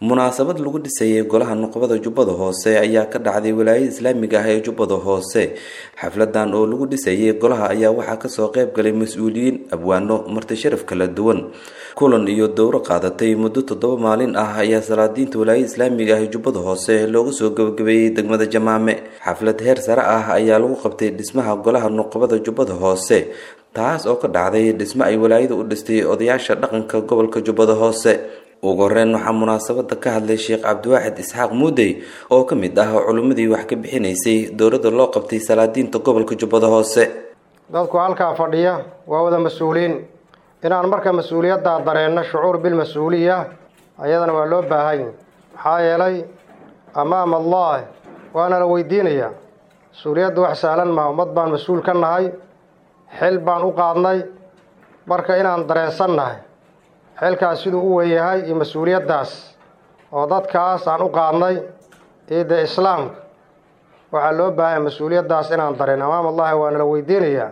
munaasabad lagu dhisayay golaha nuqbada jubbada hoose ayaa ka dhacday walaayada islaamiga ah ee jubbada hoose xafladan oo lagu dhisayay golaha ayaa waxaa kasoo qayb galay mas-uuliyiin abwaano marti sharaf kala duwan kulan iyo dowro qaadatay muddo toddoba maalin ah ayaa salaadiinta walaayada islaamiga ah ee jubbada hoose looga soo gabagabeeyey degmada jamaame xaflad heer sare ah ayaa lagu qabtay dhismaha golaha nuqbada jubbada hoose taas oo ka dhacday dhismo ay walaayada u dhistay odayaasha dhaqanka gobolka jubbada hoose ugu horeyn waxaa munaasabada ka hadlay sheekh cabdiwaaxid isxaaq muudey oo ka mid ah culimmadii wax ka bixinaysay dowladda loo qabtay salaadiinta gobolka jubbada hoose dadku halkaa fadhiya waa wada mas-uuliin inaan marka mas-uuliyaddaa dareenno shucuur bilmas-uuliya ayadana waa loo baahanya maxaa yeelay amaama allah waana la weydiinayaa mas-uuliyadda wax sahlan maa ummad baan mas-uul ka nahay xil baan u qaadnay marka inaan dareensan nahay xilkaas siduu u weynyahay iyo mas-uuliyaddaas oo dadkaas aan u qaadnay iyo dee islaamka waxaa loo baahanya mas-uuliyaddaas inaan dareen amaam allahi waana la weydiinayaa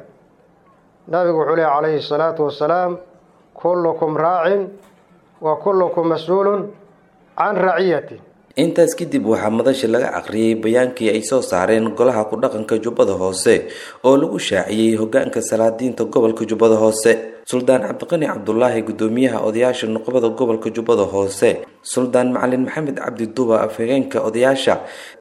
nabigu wuxuu lehy calayhi salaatu wasalaam kullukum raacin wa kullukum mas-uulun can raciyati intaas kadib waxaa madasha laga aqriyay bayaankii ay soo saareen golaha ku-dhaqanka jubbada hoose oo lagu shaaciyey hogaanka salaadiinta gobolka jubbada hoose suldaan cabdiqani cabdulaahi gudoomiyaha odayaasha nuqbada gobolka jubbada hoose suldaan macalin maxamed cabdi duba afhageenka odayaasha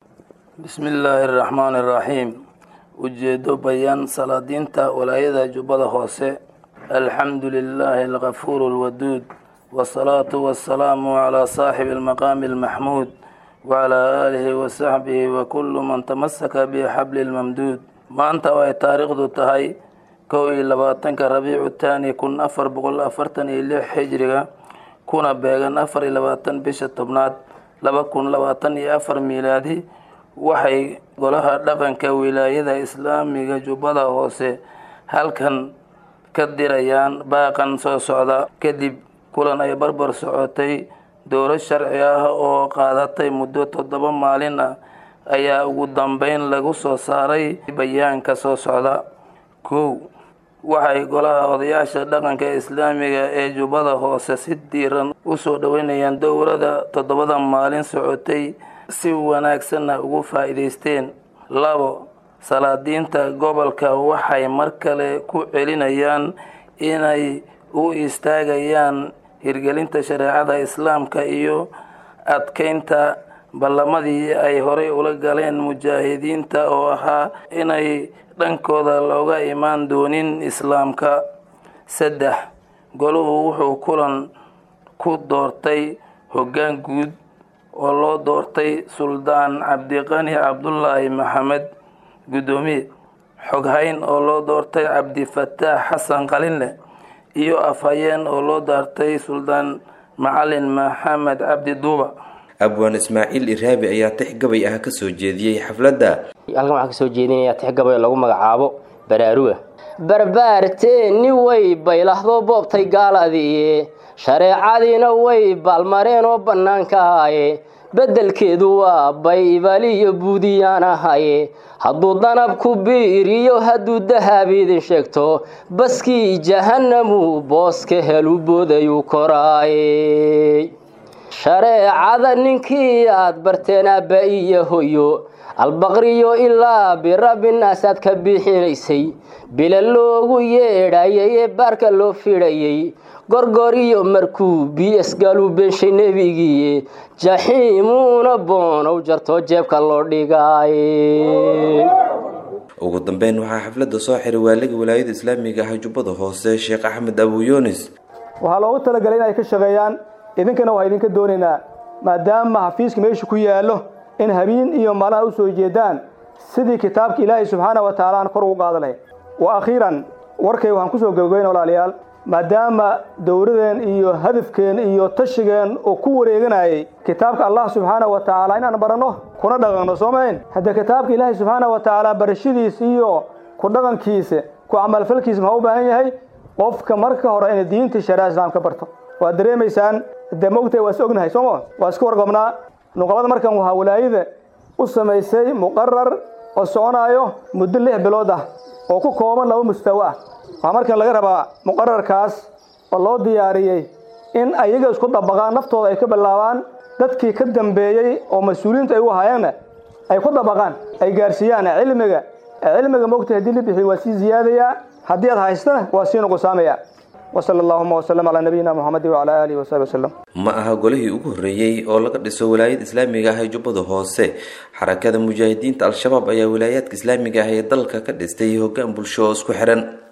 bismi illaahi araxmaani araxiim ujeedo bayaan salaadiinta walaayada jubbada hoose alxamdu lilaahi alkafuur alwaduud wasalaatu wasalaamu calaa saaxibi almaqaami almaxmuud wacalaa aalihi wasaxbihi wa kullu man tamasaka bixabli lmamduud maanta oo ay taariikhdu tahay kow iyo labaatanka rabiicu taani kun afar boqol afartan iyo lix xijriga kuna beegan afar iyo labaatan bisha tobnaad laba kun labaatan iyo afar miilaadi waxay golaha dhaqanka wilaayada islaamiga jubbada hoose halkan ka dirayaan baaqan soo socda kadib kulan ay barbar socotay dowlo sharci ah oo qaadatay muddo toddoba maalin ah ayaa ugu dambeyn lagu soo saaray bayaanka soo socda kow waxay golaha odayaasha dhaqanka islaamiga ee jubbada hoose si diiran usoo dhoweynayaan dowlada toddobada maalin socotay si wanaagsanna ugu faa'iidaysteen labo salaadiinta gobolka waxay mar kale ku celinayaan inay u istaagayaan hirgelinta shareecada islaamka iyo adkeynta ballamadii ay horey ula galeen mujaahidiinta oo ahaa inay dhankooda looga imaan doonin islaamka saddex goluhu wuxuu kulan ku doortay hoggaan guud oo loo doortay suldaan cabdiqani cabdulaahi maxamed guddoomiye xoghayn oo loo doortay cabdifataax xasan qalinle iyo afhayeen oo loo daartay suldaan macalin maxamed cabdi duuba abwaan ismaaciil iraabi ayaa tix gabay ah kasoo jeediyey xafladda halkan waxaan kasoo jeedinayaa tix gabay lagu magacaabo baraaruga barbaarteeni way baylahdo boobtay gaaladiiye shareecadiina way baalmareen oo bannaanka ahaye beddelkeedu waa baybaliyo buudiyaan ahaye hadduu danabku biiriyo hadduu dahaabidin sheegto baskii jahannamu booska helu boodayuu koraaye shareecada ninkii aad barteen aabba iyo hoyo albaqriyo ilaa birabinaas aad ka bixinaysay bila loogu yeedhayay ee baarka loo fidhayay gorgor iyo markuu bs gaaluu beenshay nebigiiye jaxiimuuna boonow jartoo jeebka loo dhigaaye ugu dambeyn waxaa xafladda soo xiray waaliga walaayada islaamiga ah jubbada hoose sheekh axmed abu yunis waxaa loogu talagalay in ay ka shaqeeyaan idinkana waa idinka doonaynaa maadaama xafiiska meesha ku yaallo in habeen iyo maalin u soo jeedaan sidii kitaabka ilaahay subxaana wa tacaala aan kor ugu qaada lahayn wa akhiiran warkay waxaan kusoo gabagabayn walaalayaal maadaama dowladeen iyo hadafkeen iyo tashigeen oo ku wareeganayay kitaabka allah subxaana wa tacaala inaan baranno kuna dhaqanno soo mahayn haddee kitaabka ilaahay subxaana wa tacaala barashadiisa iyo ku dhaqankiisa ku camalfalkiisa maxaa u baahan yahay qofka marka hore inay diinta shariica islaam ka barto waad dareemaysaan dee mogtahay waa is ognahay sooma waa isku warqabnaa nuqlada markan waxaa walaayada u samaysay muqarar oo soconaayo muddo lix bilood ah oo ku kooban laba mustawo ah waxaa markan laga rabaa muqararkaas oo loo diyaariyey in ayaga isku dabaqaan naftooda ay ka bilaabaan dadkii ka dambeeyey oo mas-uuliyiintu ay u ahaayeenna ay ku dabaqaan ay gaarsiiyaan cilmiga cilmiga mogta haddii la bixiyo waa sii ziyaadayaa haddii aad haystana waa sii nuqsaamaya wasala allahuma wasalam calaa nabiyina muxamedi wacalaa aalihi wasaxbi wasalam ma aha golihii ugu horreeyey oo laga dhiso walaayada islaamiga ah ee jubbada hoose xarakada mujaahidiinta al-shabaab ayaa walaayaadka islaamiga ah ee dalka ka dhistay hoggaan bulsho oo isku xihan